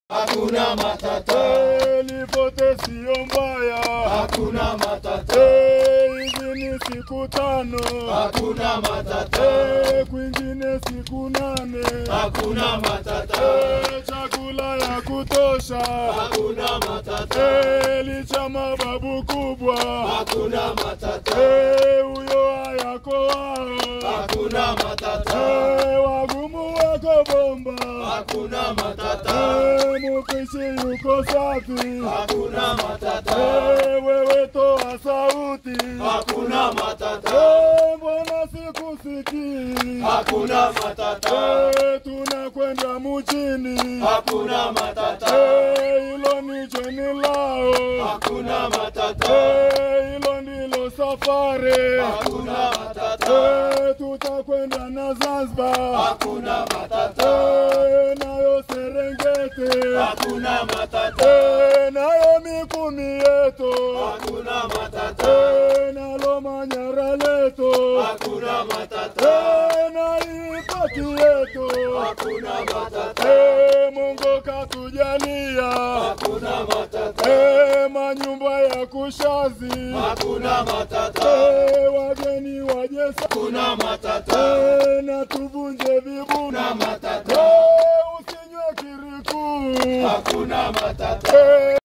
hakuna matata, Eh, Lipote sio mbaya. hakuna matata, Eh, Hizi ni siku tano. hakuna matata, Eh, Kwingine siku nane. hakuna matata, Eh, Chakula ya kutosha. hakuna matata, Eh, Licha mababu kubwa. hakuna matata, Eh, Huyo hayako wao. hakuna matata, Eh, Wagumu wako bomba. hakuna matata, Eh, Mupishi yuko safi. hakuna matata, Eh, Wewe toa sauti. hakuna matata, Eh, Mbona sikusikii? hakuna matata, Eh, Tunakwenda mjini. hakuna matata, Eh, Hilo ni jeni lao. hakuna matata, Eh, Hilo ndilo safari. hakuna matata, Eh, Tutakwenda na Zanzibar. hakuna matata, Eh, Nayo Serengeti. hakuna matata, Eh, Nayo Mikumi yetu. hakuna matata, Eh, Nalo Manyara letu. hakuna matata, Eh, Na Ipati yetu. hakuna matata, Eh, Mungu katujalia. hakuna matata, Eh, manyumba ya kushazi. hakuna matata, Eh, wageni waje sa- hakuna matata, Eh, na tuvunje vibuna. hakuna matata, Eh, usinywe kiriku. hakuna matata. Eh,